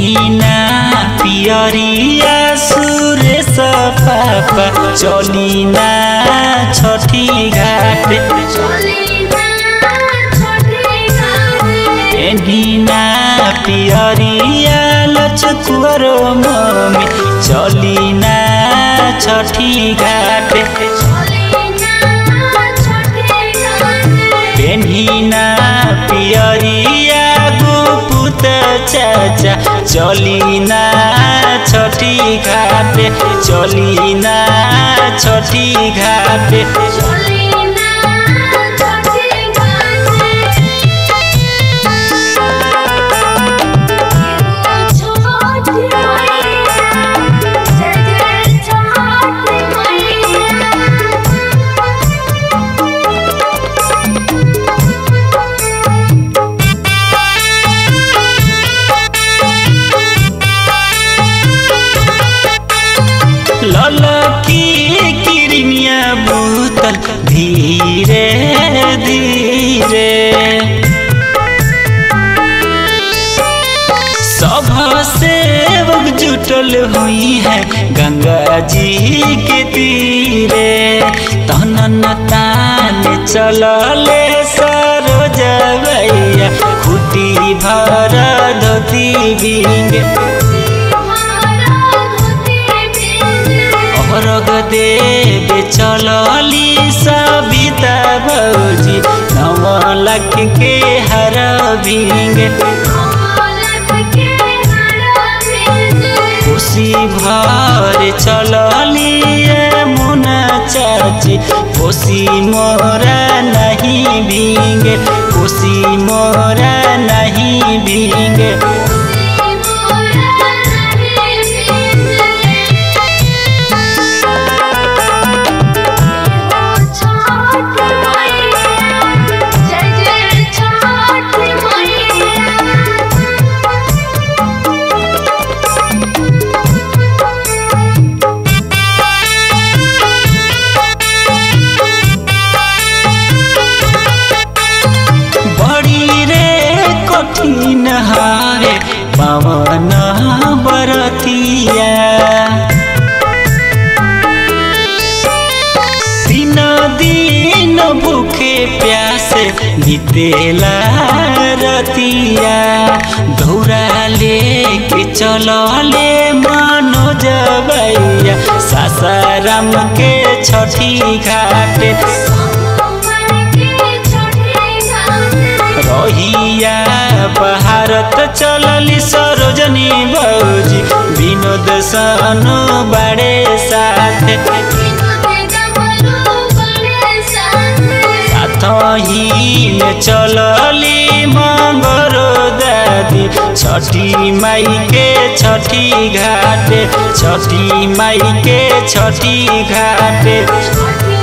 पेन्हिना पियरिया सुरेश पापा चलिना छठी घाट पेन्हिना पियरिया लचकुवर मम्मी चलिना छठी घाट पेन्हिना पियरिया गुपुत चाचा चलिना छठी घाट चलिना छठी घाट ललकी किरनिया बुतल धीरे धीरे सब सेवक जुटल हुई है गंगा जी के तीरे तनन तान चलले सरोज भैया खुटी भर धोती बिंगे अरग देव चलली सविता भौजी नव लाख के हर भिंगे खुशी भर चलली मुना चाची खुशी मोरा नहीं भींगे खुशी मोरा नहीं भींगे बड़ी रे कठिन हारे पवन बरतिया दिन दिन भूखे प्यासे बीतेला रतिया दौरा लेके चलले मनोज भैया सासाराम के छठी घाट रहिया भारत चलली सरोजनी भौजी विनोद सानो बड़े साथ साथही में चलली मंगरो दादी छठी माई के छठी घाट छठी माई के छठी घाट